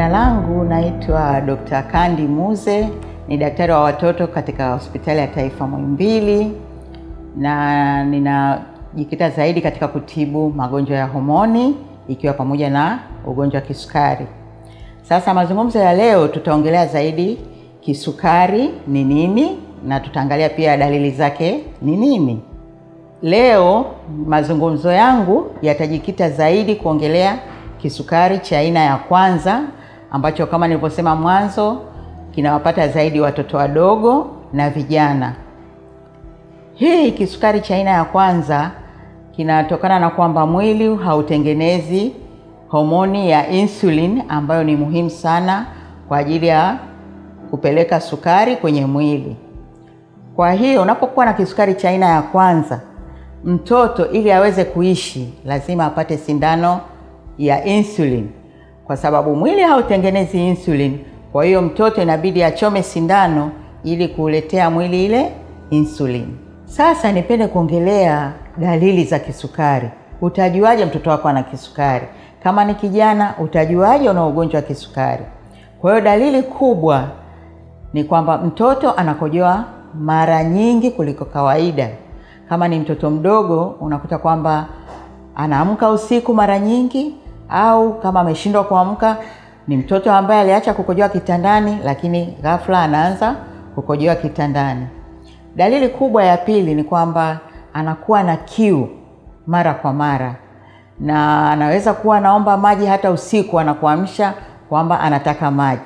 Jina langu naitwa Dr. Kandi Muze, ni daktari wa watoto katika hospitali ya taifa Muhimbili, na ninajikita zaidi katika kutibu magonjwa ya homoni ikiwa pamoja na ugonjwa wa kisukari. Sasa mazungumzo ya leo tutaongelea zaidi kisukari ni nini na tutaangalia pia dalili zake ni nini. Leo mazungumzo yangu yatajikita zaidi kuongelea kisukari cha aina ya kwanza ambacho kama nilivyosema mwanzo kinawapata zaidi watoto wadogo na vijana. Hii kisukari cha aina ya kwanza kinatokana na kwamba mwili hautengenezi homoni ya insulin ambayo ni muhimu sana kwa ajili ya kupeleka sukari kwenye mwili. Kwa hiyo unapokuwa na kisukari cha aina ya kwanza, mtoto ili aweze kuishi lazima apate sindano ya insulin, kwa sababu mwili hautengenezi insulin. Kwa hiyo mtoto inabidi achome sindano ili kuuletea mwili ile insulin. Sasa nipende kuongelea dalili za kisukari. Utajuaje mtoto wako ana kisukari? Kama ni kijana, utajuaje una ugonjwa wa kisukari? Kwa hiyo dalili kubwa ni kwamba mtoto anakojoa mara nyingi kuliko kawaida. Kama ni mtoto mdogo, unakuta kwamba anaamka usiku mara nyingi, au kama ameshindwa kuamka, ni mtoto ambaye aliacha kukojoa kitandani, lakini ghafla anaanza kukojoa kitandani. Dalili kubwa ya pili ni kwamba anakuwa na kiu mara kwa mara, na anaweza kuwa anaomba maji hata usiku, anakuamsha kwamba anataka maji.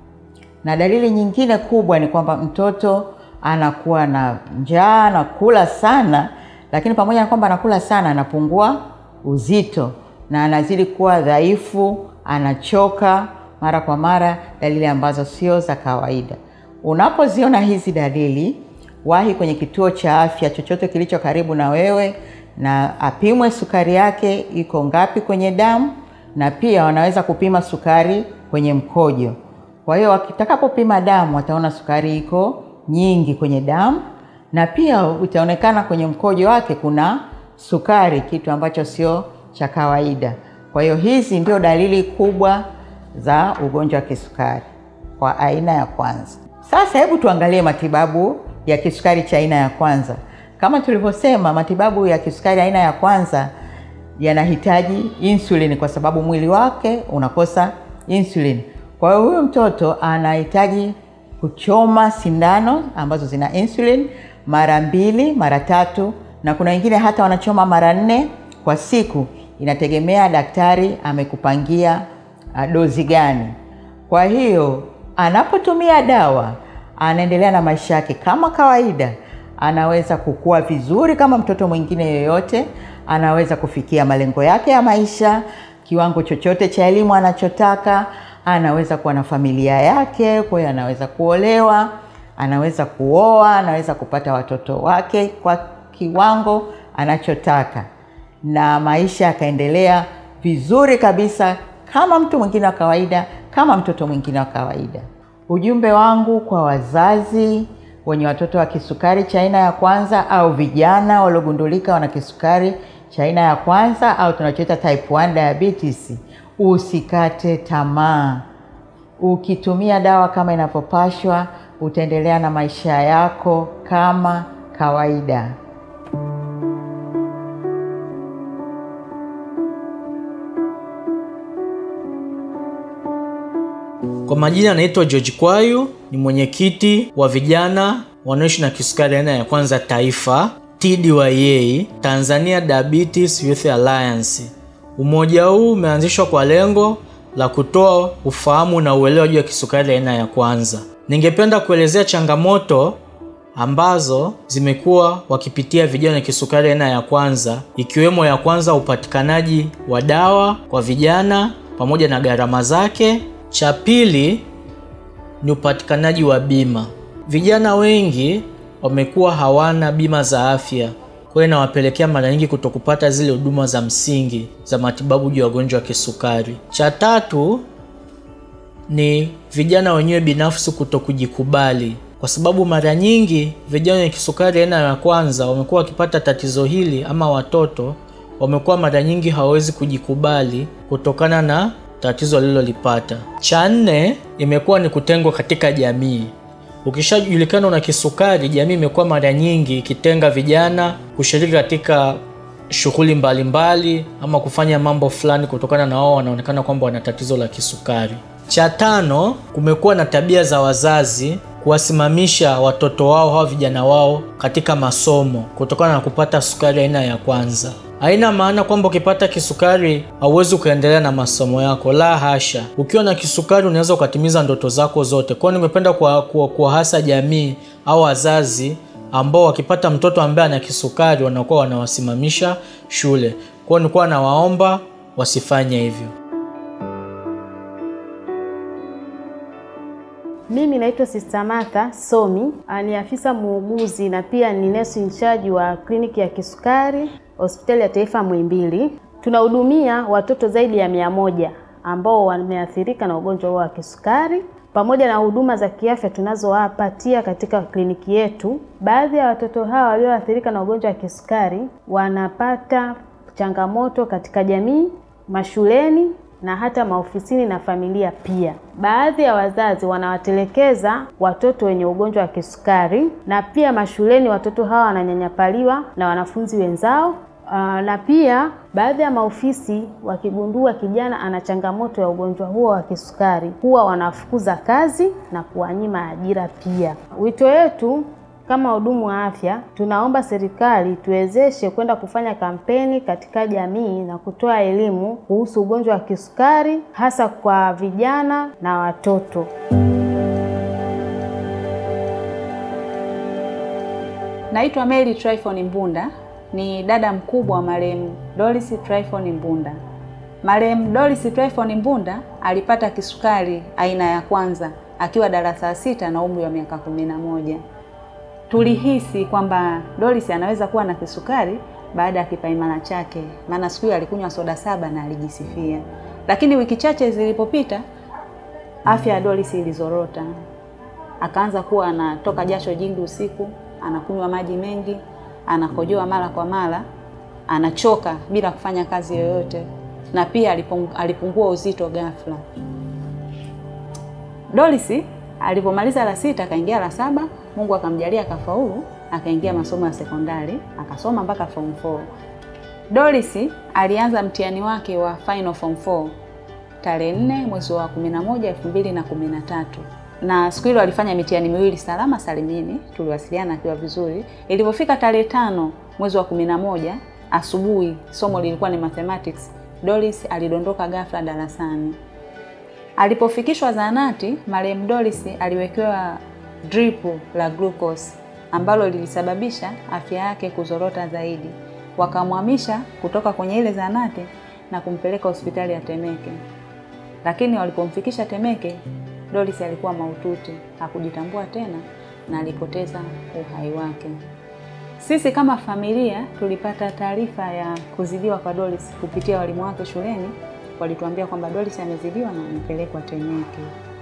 Na dalili nyingine kubwa ni kwamba mtoto anakuwa na njaa, anakula sana, lakini pamoja na kwamba anakula sana, anapungua uzito na anazidi kuwa dhaifu, anachoka mara kwa mara, dalili ambazo sio za kawaida. Unapoziona hizi dalili, wahi kwenye kituo cha afya chochote kilicho karibu na wewe, na apimwe sukari yake iko ngapi kwenye damu, na pia wanaweza kupima sukari kwenye mkojo. Kwa hiyo wakitakapopima damu wataona sukari iko nyingi kwenye damu, na pia utaonekana kwenye mkojo wake kuna sukari, kitu ambacho sio cha kawaida. Kwa hiyo hizi ndio dalili kubwa za ugonjwa wa kisukari kwa aina ya kwanza. Sasa hebu tuangalie matibabu ya kisukari cha aina ya kwanza. Kama tulivyosema, matibabu ya kisukari aina ya kwanza yanahitaji insulin kwa sababu mwili wake unakosa insulin. Kwa hiyo huyu mtoto anahitaji kuchoma sindano ambazo zina insulin mara mbili, mara tatu, na kuna wengine hata wanachoma mara nne kwa siku. Inategemea daktari amekupangia dozi gani. Kwa hiyo anapotumia dawa anaendelea na maisha yake kama kawaida, anaweza kukua vizuri kama mtoto mwingine yoyote, anaweza kufikia malengo yake ya maisha, kiwango chochote cha elimu anachotaka, anaweza kuwa na familia yake, kwa hiyo anaweza kuolewa, anaweza kuoa, anaweza kupata watoto wake kwa kiwango anachotaka, na maisha yakaendelea vizuri kabisa kama mtu mwingine wa kawaida, kama mtoto mwingine wa kawaida. Ujumbe wangu kwa wazazi wenye watoto wa kisukari cha aina ya kwanza au vijana waliogundulika wana kisukari cha aina ya kwanza au tunachoita type 1 diabetes, usikate tamaa. Ukitumia dawa kama inavyopashwa, utaendelea na maisha yako kama kawaida. Kwa majina anaitwa George Kwayu, ni mwenyekiti wa vijana wanaoishi na kisukari aina ya kwanza taifa TDYA, Tanzania Diabetes Youth Alliance. Umoja huu umeanzishwa kwa lengo la kutoa ufahamu na uelewa juu ya kisukari aina ya kwanza. Ningependa kuelezea changamoto ambazo zimekuwa wakipitia vijana kisukari aina ya kwanza, ikiwemo ya kwanza, upatikanaji wa dawa kwa vijana pamoja na gharama zake. Cha pili ni upatikanaji wa bima. Vijana wengi wamekuwa hawana bima za afya, kwa hiyo inawapelekea mara nyingi kutokupata zile huduma za msingi za matibabu juu ya ugonjwa wa kisukari. Cha tatu ni vijana wenyewe binafsi kutokujikubali, kwa sababu mara nyingi vijana wenye kisukari aina ya kwanza wamekuwa wakipata tatizo hili, ama watoto wamekuwa mara nyingi hawawezi kujikubali kutokana na tatizo alilolipata. Cha nne imekuwa ni kutengwa katika jamii. Ukishajulikana una kisukari, jamii imekuwa mara nyingi ikitenga vijana kushiriki katika shughuli mbalimbali ama kufanya mambo fulani kutokana na wao wanaonekana kwamba wana tatizo la kisukari. Cha tano, kumekuwa na tabia za wazazi kuwasimamisha watoto wao au vijana wao katika masomo kutokana na kupata sukari aina ya kwanza. Haina maana kwamba ukipata kisukari hauwezi ukaendelea na masomo yako, la hasha. Ukiwa na kisukari unaweza ukatimiza ndoto zako zote. Kwa hiyo nimependa kuwahasa jamii au wazazi ambao wakipata mtoto ambaye ana kisukari wanakuwa wanawasimamisha shule. Kwa hiyo nilikuwa nawaomba wasifanye hivyo. Mimi naitwa Sister Martha Somi, ni afisa muuguzi na pia ni nurse in charge wa kliniki ya kisukari hospitali ya taifa Muhimbili. Tunahudumia watoto zaidi ya mia moja ambao wameathirika na ugonjwa huo wa kisukari pamoja na huduma za kiafya tunazowapatia katika kliniki yetu. Baadhi ya watoto hawa walioathirika na ugonjwa wa kisukari wanapata changamoto katika jamii, mashuleni na hata maofisini na familia pia. Baadhi ya wazazi wanawatelekeza watoto wenye ugonjwa wa kisukari, na pia mashuleni watoto hawa wananyanyapaliwa na wanafunzi wenzao. Aa, na pia baadhi ya maofisi wakigundua kijana ana changamoto ya ugonjwa huo wa kisukari huwa wanafukuza kazi na kuwanyima ajira pia. Wito wetu kama wahudumu wa afya, tunaomba serikali tuwezeshe kwenda kufanya kampeni katika jamii na kutoa elimu kuhusu ugonjwa wa kisukari hasa kwa vijana na watoto. Naitwa Mary Tryphon Mbunda, ni dada mkubwa wa marehemu Doris Tryphon Mbunda. Marehemu Doris Tryphon Mbunda alipata kisukari aina ya kwanza akiwa darasa la sita na umri wa miaka kumi na moja. Tulihisi kwamba Doris anaweza kuwa na kisukari baada ya kipaimara chake, maana siku hiyo alikunywa soda saba na alijisifia. Lakini wiki chache zilipopita, afya ya Doris ilizorota, akaanza kuwa anatoka jasho jingi usiku, anakunywa maji mengi, anakojoa mara kwa mara, anachoka bila kufanya kazi yoyote, na pia alipungua uzito ghafla. Doris alipomaliza la sita akaingia la saba, Mungu akamjalia akafaulu, akaingia masomo ya sekondari akasoma mpaka form 4. Doris alianza mtihani wake wa final form 4 tarehe 4 mwezi wa 11 2013, na siku hilo alifanya mitihani miwili salama salimini, tuliwasiliana akiwa vizuri. Ilipofika tarehe tano mwezi wa 11 asubuhi, somo lilikuwa ni mathematics, Doris alidondoka ghafla darasani. Alipofikishwa zahanati, marehemu Doris aliwekewa drip la glucose ambalo lilisababisha afya yake kuzorota zaidi. Wakamhamisha kutoka kwenye ile zahanati na kumpeleka hospitali ya Temeke, lakini walipomfikisha Temeke, Doris alikuwa mahututi, hakujitambua tena na alipoteza uhai wake. Sisi kama familia tulipata taarifa ya kuzidiwa kwa Doris kupitia walimu wake shuleni walituambia kwamba Doris amezidiwa na amepelekwa Temeke.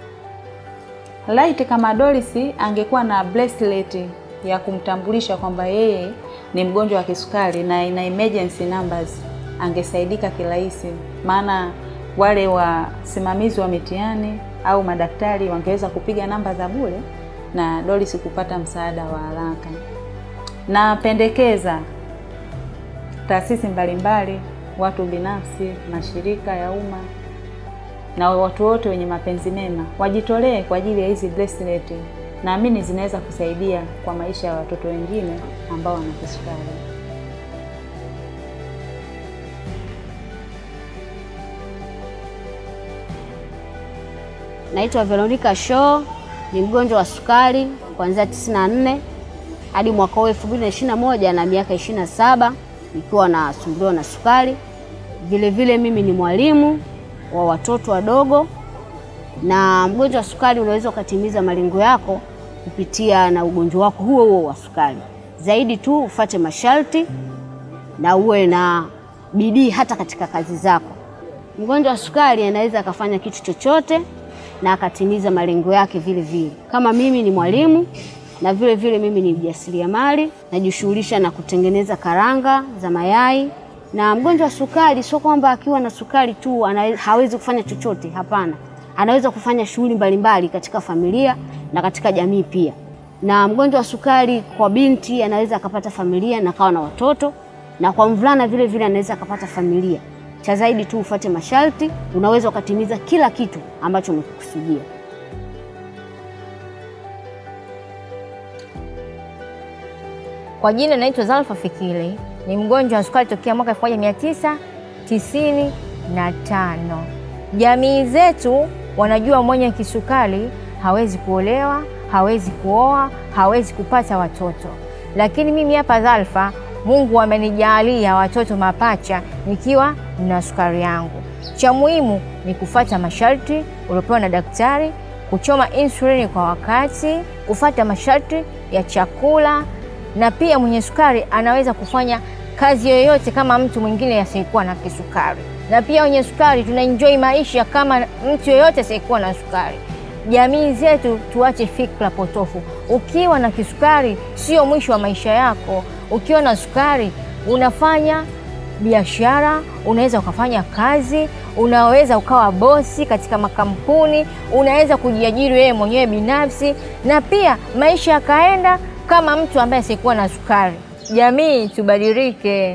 Laiti kama Doris angekuwa na bracelet ya kumtambulisha kwamba yeye ni mgonjwa wa kisukari na ina emergency numbers, angesaidika kirahisi, maana wale wasimamizi wa mitihani au madaktari wangeweza kupiga namba za bure na Doris kupata msaada wa haraka. Napendekeza taasisi mbalimbali watu binafsi, mashirika ya umma na watu wote wenye mapenzi mema wajitolee kwa ajili ya hizi bracelet. Naamini zinaweza kusaidia kwa maisha ya watoto wengine ambao wana kisukari. Naitwa Veronica Shaw, ni mgonjwa wa sukari kuanzia 94 hadi mwaka huu 2021 na miaka 27 nikiwa nasumbuliwa na sukari. Vile vile mimi ni mwalimu wa watoto wadogo, na mgonjwa wa sukari unaweza ukatimiza malengo yako kupitia na ugonjwa wako huo huo wa sukari. Zaidi tu ufate masharti na uwe na bidii hata katika kazi zako. Mgonjwa wa sukari anaweza akafanya kitu chochote na akatimiza malengo yake vile vile. Kama mimi ni mwalimu na vile vile mimi ni mjasiriamali, najishughulisha na kutengeneza karanga za mayai Na mgonjwa wa sukari sio kwamba akiwa na sukari tu ana, hawezi kufanya chochote. Hapana, anaweza kufanya shughuli mbalimbali katika familia na katika jamii pia. Na mgonjwa wa sukari kwa binti anaweza akapata familia na kawa na watoto, na kwa mvulana vile vile anaweza akapata familia. Cha zaidi tu ufuate masharti, unaweza ukatimiza kila kitu ambacho umekusudia. Kwa jina naitwa Zalfa Fikiri, ni mgonjwa wa sukari tokea mwaka 1995. Jamii zetu wanajua mwenye kisukari hawezi kuolewa, hawezi kuoa, hawezi kupata watoto, lakini mimi hapa Zalfa, Mungu amenijalia watoto mapacha nikiwa na sukari yangu. Cha muhimu ni kufuata masharti uliopewa na daktari, kuchoma insulini kwa wakati, kufuata masharti ya chakula na pia mwenye sukari anaweza kufanya kazi yoyote kama mtu mwingine asiyekuwa na kisukari. Na pia wenye sukari tuna enjoy maisha kama mtu yoyote asiyekuwa na sukari. Jamii zetu tuache fikra potofu. Ukiwa na kisukari sio mwisho wa maisha yako. Ukiwa na sukari unafanya biashara, unaweza ukafanya kazi, unaweza ukawa bosi katika makampuni, unaweza kujiajiri wewe mwenyewe binafsi, na pia maisha yakaenda kama mtu ambaye asiyekuwa na sukari. Jamii tubadilike.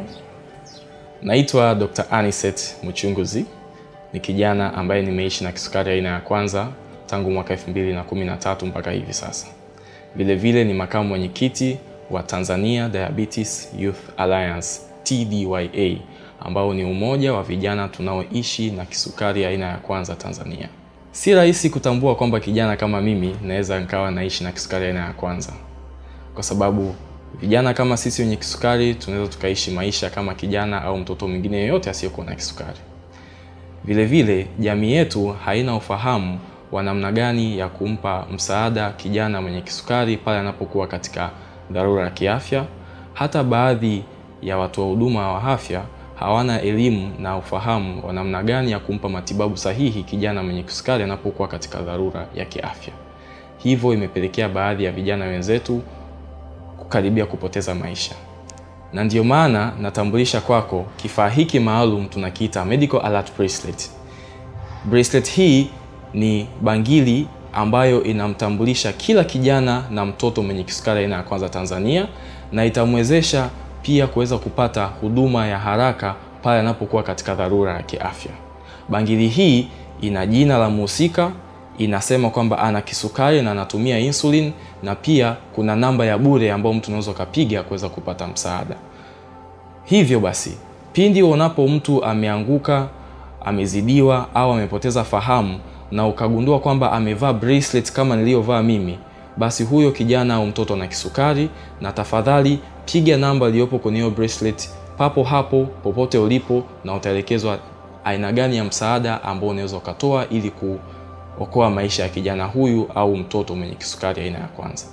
Naitwa Dr. Aniset Muchunguzi, ni kijana ambaye nimeishi na kisukari aina ya kwanza tangu mwaka 2013 mpaka hivi sasa. Vilevile ni makamu mwenyekiti wa Tanzania Diabetes Youth Alliance TDYA, ambao ni umoja wa vijana tunaoishi na kisukari aina ya kwanza Tanzania. Si rahisi kutambua kwamba kijana kama mimi naweza nikawa naishi na kisukari aina ya kwanza kwa sababu vijana kama sisi wenye kisukari tunaweza tukaishi maisha kama kijana au mtoto mwingine yeyote asiyekuwa na kisukari. Vile vile jamii yetu haina ufahamu wa namna gani ya kumpa msaada kijana mwenye kisukari pale anapokuwa katika dharura ya kiafya. Hata baadhi ya watoa huduma wa afya hawana elimu na ufahamu wa namna gani ya kumpa matibabu sahihi kijana mwenye kisukari anapokuwa katika dharura ya kiafya. Hivyo imepelekea baadhi ya vijana wenzetu kukaribia kupoteza maisha, na ndiyo maana natambulisha kwako kifaa hiki maalum tunakiita Medical Alert Bracelet. Bracelet hii ni bangili ambayo inamtambulisha kila kijana na mtoto mwenye kisukari aina ya kwanza Tanzania, na itamwezesha pia kuweza kupata huduma ya haraka pale anapokuwa katika dharura ya kiafya. Bangili hii ina jina la mhusika inasema kwamba ana kisukari na anatumia insulin na pia kuna namba ya bure ambayo mtu unaweza ukapiga kuweza kupata msaada. Hivyo basi, pindi unapo mtu ameanguka, amezidiwa au amepoteza fahamu na ukagundua kwamba amevaa bracelet kama niliyovaa mimi, basi huyo kijana au mtoto na kisukari, na tafadhali piga namba iliyopo kwenye hiyo bracelet papo hapo popote ulipo, na utaelekezwa aina gani ya msaada ambao unaweza ukatoa ili ku okoa maisha ya kijana huyu au mtoto mwenye kisukari aina ya kwanza.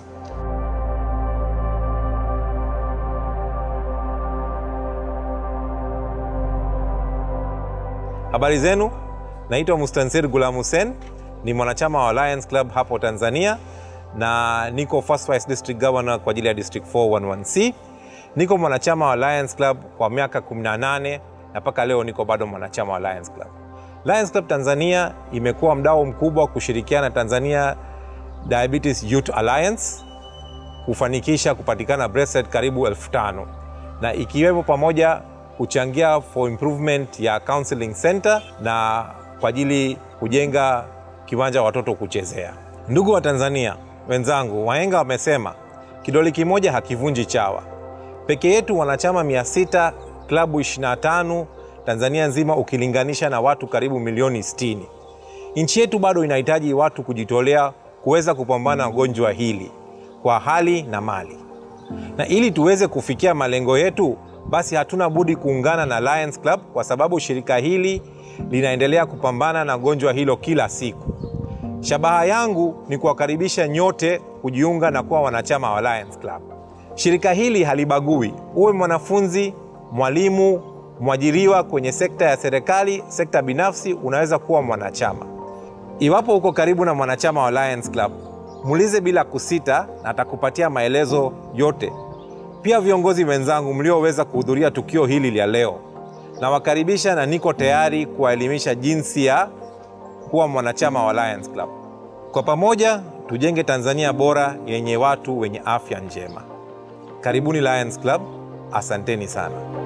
Habari zenu, naitwa Mustansir Gulam Hussein, ni mwanachama wa Lions Club hapo Tanzania na niko First Vice District Governor kwa ajili ya District 411C. Niko mwanachama wa Lions Club kwa miaka 18 na mpaka leo niko bado mwanachama wa Lions Club. Lions Club Tanzania imekuwa mdau mkubwa kushirikiana na Tanzania Diabetes Youth Alliance kufanikisha kupatikana bracelet karibu elfu tano na ikiwepo pamoja kuchangia for improvement ya counseling center na kwa ajili kujenga kiwanja watoto kuchezea. Ndugu wa Tanzania wenzangu, wahenga wamesema kidole kimoja hakivunji chawa. Peke yetu wanachama 600 klabu 25 Tanzania nzima ukilinganisha na watu karibu milioni 60. Nchi yetu bado inahitaji watu kujitolea kuweza kupambana na gonjwa hili kwa hali na mali, na ili tuweze kufikia malengo yetu, basi hatuna budi kuungana na Lions Club kwa sababu shirika hili linaendelea kupambana na gonjwa hilo kila siku. Shabaha yangu ni kuwakaribisha nyote kujiunga na kuwa wanachama wa Lions Club. Shirika hili halibagui, uwe mwanafunzi, mwalimu, mwajiriwa kwenye sekta ya serikali, sekta binafsi, unaweza kuwa mwanachama. Iwapo uko karibu na mwanachama wa Lions Club, muulize bila kusita na atakupatia maelezo yote. Pia viongozi wenzangu mlioweza kuhudhuria tukio hili la leo, nawakaribisha na niko tayari kuwaelimisha jinsi ya kuwa mwanachama wa Lions Club. Kwa pamoja tujenge Tanzania bora yenye watu wenye afya njema. Karibuni Lions Club, asanteni sana.